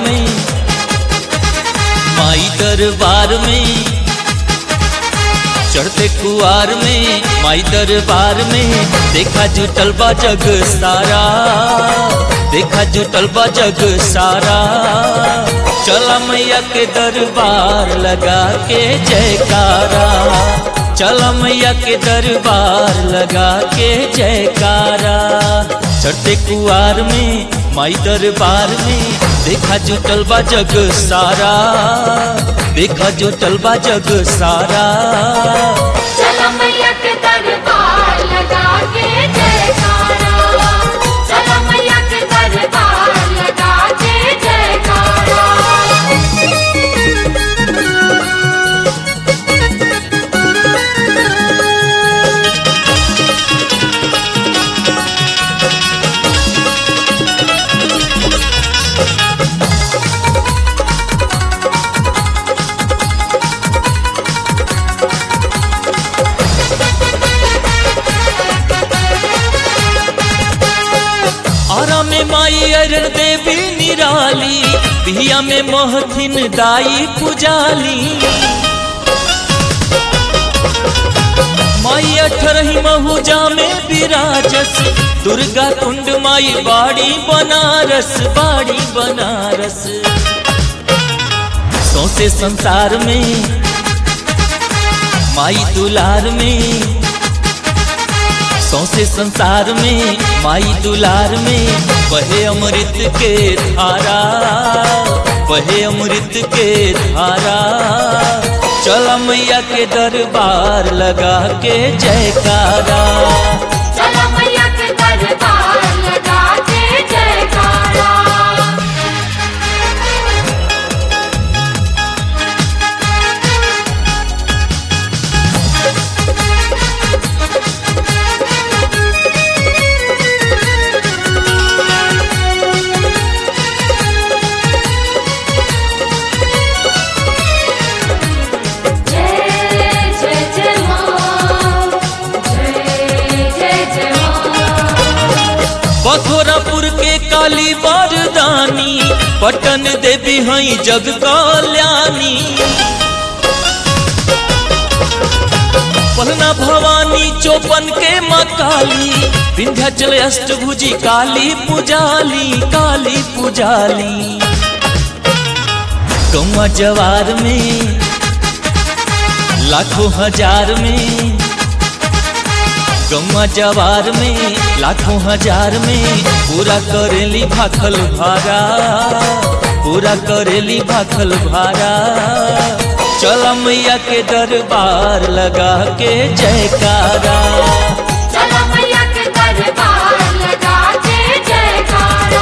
में माई दरबार में चढ़ते कुआर में माई दरबार में देखा जुटल बा जग सारा देखा जुटल बा जग सारा चला मैया के दरबार लगा के जयकारा चला मैया के दरबार लगा के जयकारा चढ़ते कुआर में माई दरबार में देखा जुटल बा जग सारा देखा जुटल बा जग सारा चला मैया के दरबार लगा के जयकारा चला मैया के दरबार लगा के जयकारा आरा में माई अरण देवी निराली बिहिया में मोहथिन दाई पुजाली माई अठरही महुजा में विराजस दुर्गा कुंड माई बाड़ी बनारस बाड़ी बनारस सौसे संसार में माई दुलार में सौसे संसार में माई दुलार में बहे अमृत के धारा बहे अमृत के धारा चल मैया के दरबार लगा के जयकारा चला मैया के दरबार लगा के जयकारा जय जय जय मां जय जय जय मां बथोरापुर के काली बारदानी पटन देवी हई जग कल्याणी पलना भवानी चौपन के माँ काली विंध्याचल अष्टभुजी काली पुजाली काली पुजाली गौवा जवार में लाखों हजार में गौवा जवार में लाखों हजार में पूरा करेली भाखल भारा पूरा करेली भाखल भारा चल मैया के दरबार लगा के जयकारा चला मैया के दरबार लगा के जयकारा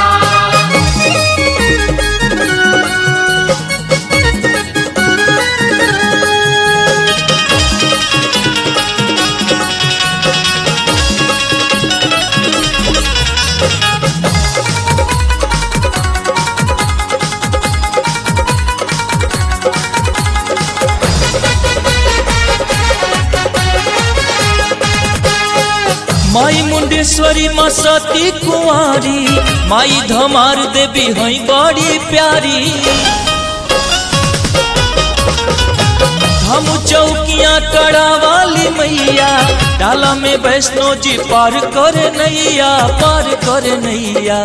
माई मुंडेश्वरी माँ सती कुंवारी माई धमार देवी हई बड़ी प्यारी हम चौकियाँ कड़ा वाली मैया डाला में वैष्णो जी पार करे नैया पार करे नैया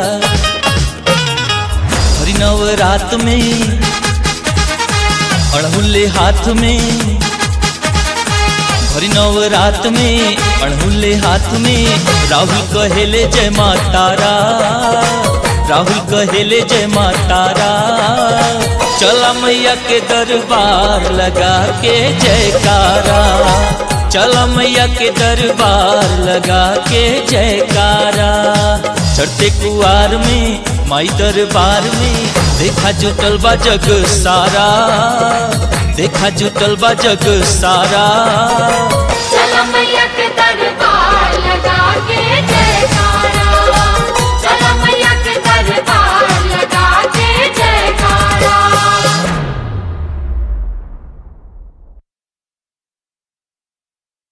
हरि नवरात में अड़हुल्ले हाथ में हरि नवरात में अड़हुल्ले हाथ में राहुल कहेले जय माँ तारा राहुल कहेले जय माँ तारा चला मैया के दरबार लगा के जयकारा चला मैया के दरबार लगा के जयकारा चढ़ते कुआर में माई दरबार में देखा जुटल बा जग सारा देखा जुटल बा जग सारा चला मैया के